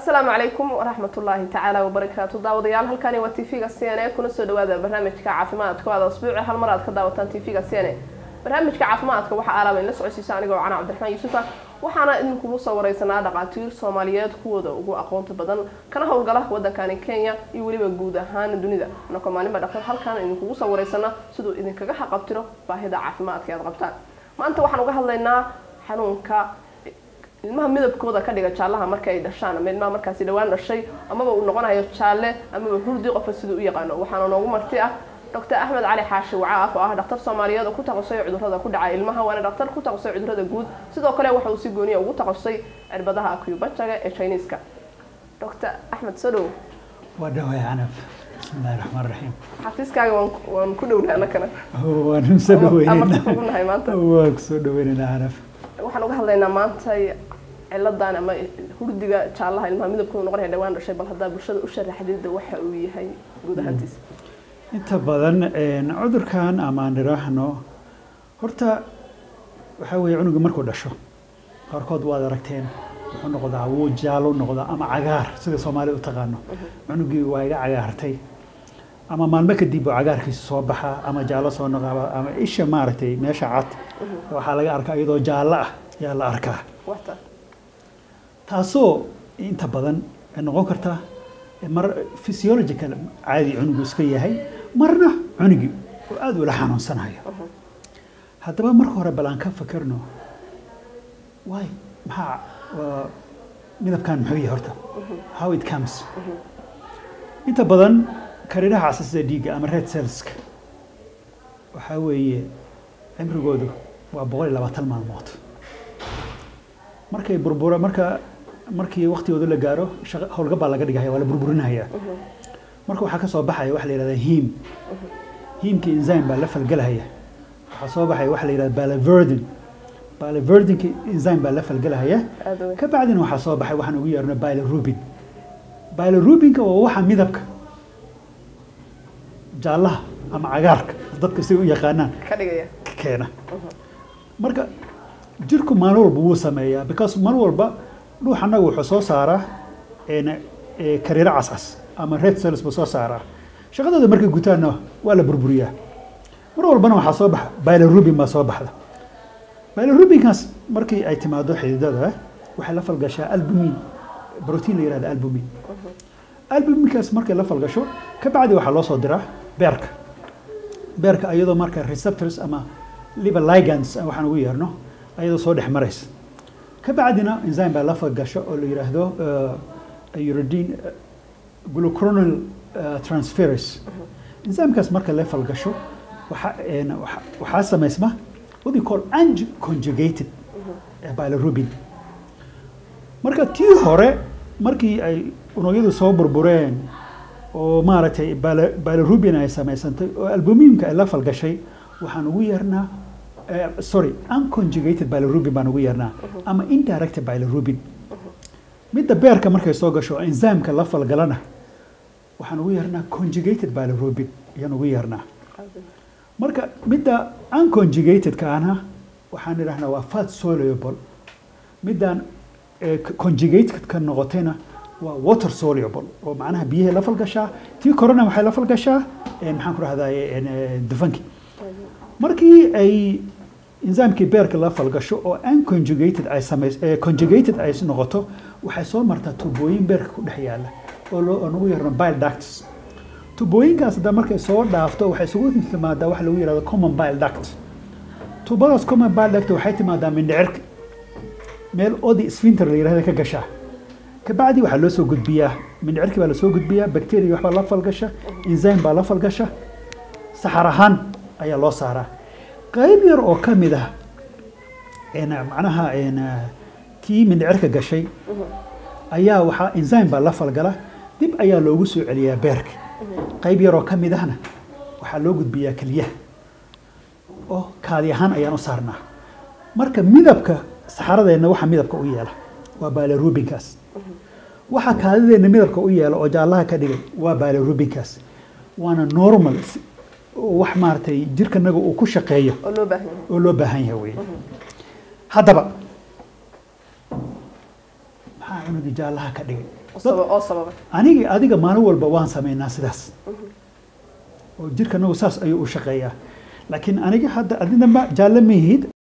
asalaamu calaykum waraxmat ullaahi tacaala wabarakaatu daawadayaal halkani waa tv-ga c n a kuna soo dhawaada barnaamijka caafimaadka o aad asbuuci hal mar aad ka daawataan tv-ga c n a barnaamijka caafimaadka waxaa aalaaba in la socodsiisa anigoo cana cabdiraxmaan yuusufa waxaana idinkugu soo wareysanaa dhaqaatiir soomaaliyeed kuwooda ugu aqoonta badan kana howlgala wadankani kenya iyo weliba guud ahaan dunida anakoo maalinba dhaqtar halkan idinkugu soo wareysana siduu idinkaga xaqabtiro baahida caafimaadka aad qabtaan maanta waxaan uga hadlaynaa xanuunka ilmaha midabkooda ka dhiga jaallaha marka ay dhashaan ama ilmaha markaasi dhawaan dhashay amaba uu noqonayo jaalle amaba hurdi qofka siduu u yaqaano waxaana noogu marti ah doctor axmed cali xaashi wacaaf oo ah dhaktar soomaaliyeed oo ku takhasusay cudurrada ku dhaca ilmaha waana dhaktar ku takhasusay cudurrada guud sidoo kale waxa uu si gooniya ugu takhasusay cirbadaha acubajaga ee chiniiska doctor axmed soo dhow waa dhaway canaf bismillahi raxmaan raxiim xafiiskaaga waan waan ku dhowna anakana waan soo amarta kugu nahay maanta dhaweyneynaa waa kusoo dhaweyneynaa canaf waxaan uga hadlaynaa maanta ciladan ama hurdiga jaallaha ilmaha midabkooda noqonaya dhawaan dhashay bal haddaa bulshada u sharaxdida waxa uu yahay guud ahaantiisa inta badan cudurkan amaan idhaahno horta waxaa weeye cunuga markuu dhasho qaarkood waad aragteen wuxuu noqdaa wuu jaalo noqdaa ama cagaar sida soomaalida u taqaano cunugii waa iga cagaartay ama maalmo kadib uu cagaarkiisa soo baxaa ama jaallo soo noqaba ama isha maaragtay meesha cad waxaa laga arkaa iyadoo jaallo ah ayaa la arkaa wata taasoo inta badan noqon karta mar physiological caadi cunugu iska yahay marna cunugii oo aada ula xanuunsanayo haddaba marka hore bal aan ka fakerno waay maxaa midabkan muxuu yahay horta how it comes inta badan kariiraha casasida dhiigga ama red cellska waxaa weeye cimrigoodu waa boqol iyo labaatan maalmood markay burbura marka markii waktigooda la gaaro howlgab baa laga dhigaya waa la burburinaya marka waxaa ka soo baxaya waxa la yihahda hiim hiimka enzyme baa la falgelahaya waxaa soo baxaya waxa la yihahda baliverdin baliverdinka enzyme baa la falgelahaya aada weyn ka bacdina waxaa soo baxay waxaan ugu yeerno bilirubin bilirubinka waa waxa midabka jaallaha ama cagaarka dadka si u yaqaanaan ka dhigaya keena marka jirku maalin walba wuu sameeyaa because mar walba dhuux annaga wuxuu soo saaraa een, ee, kariiro cascas ama red cells buu soo saaraa shaqadooda markay gutaanna waa la burburiyaa mar walbana waxaa soo baxa bilirubin baa soo baxda bilirubinkaas markii ay timaado xididada waxay la falgashaa albumin brotiin la yihahda albumin albuminkaas markay la falgasho ka bacdi waxaa loo soo diraa beerka beerka ayadoo marka receptors ama liver ligands waxaan ugu yeerno ayadoo soo dhex maraysa ka bacdina enzyme baa la falgasho oo la yidhaahdo uh, uridine uh, glucuronal uh, transferase enzymekaas marka la falgasho waxa een, waxa- waxaa samaysma what we call unconjugated uh, bilirubin marka tii hore markii ay unugyadu soo burbureen oo maaragtay bili- bilirubin ay samaysantay oo albuminka ay la falgashay waxaan ugu yeernaa eh, sorry unconjugated bilirubin baan ugu yeernaa ama indirect bilirubin midda beerka markay soo gasho oo enzymeka la falgalana waxaan ugu yeernaa conjugated bilirubin ayaan ugu yeernaa marka midda unconjugatedka ana waxaan idhahnaa waa fat soluble middan eh, conjugated ka noqotayna waa water soluble oo macnaha biyahay la falgashaa tii korona waxay la falgashaa eh, maxaan ku rahdaye dufanki markii ay enzymekii beerka la falgasho oo unconjugated ay samays eh, conjugated ay noqoto waxay soo martaa tubooyin beerka ku dhex yaala oo loo oo nagu yarno bile ducts tubooyinkaas hadda markay soo dhaafto waxay isugu timaadaa waxa lagu yihahdo common bile duct tubadaas common bile duct waxay timaadaa mindhicirka meel odi sphinter la yihahda ka gashaa kabacdi waxaa loo soo gudbiyaa mindhicirki baa lasoo gudbiyaa bacteria waxbaa la falgasha enzyme baa la falgasha saxar ahaan ayaa loo saaraa qayb yar oo ka mid ah een, macnaha een, kii mindhicirka gashay ayaa waxaa enzyme baa la falgala dib ayaa loogu soo celiyaa beerka qayb yar oo ka mid ahna waxaa loo gudbiyaa keliyaha oo kaadi ahaan ayaan u saarnaa marka midabka saxaradeenna waxa midabka u yeela waa bilirubinkaas waxa kaadideenna midabka u yeela oo jaallaha ka dhigay waa bilirubinkaas waana normal si- oo wax maaragtay jirkanaga uu ku shaqeeyo oo loo baahan yahay oo loo baahan yahay wey haddaba maxaa cunugii jaallaha ka dhigay oo saba- oo sababay anigi adiga maalin walba waan sameynaa sidaas oo jirka anagu saas ayuu u shaqeeyaa laakiin aniga hadda adina ma jaalle mihid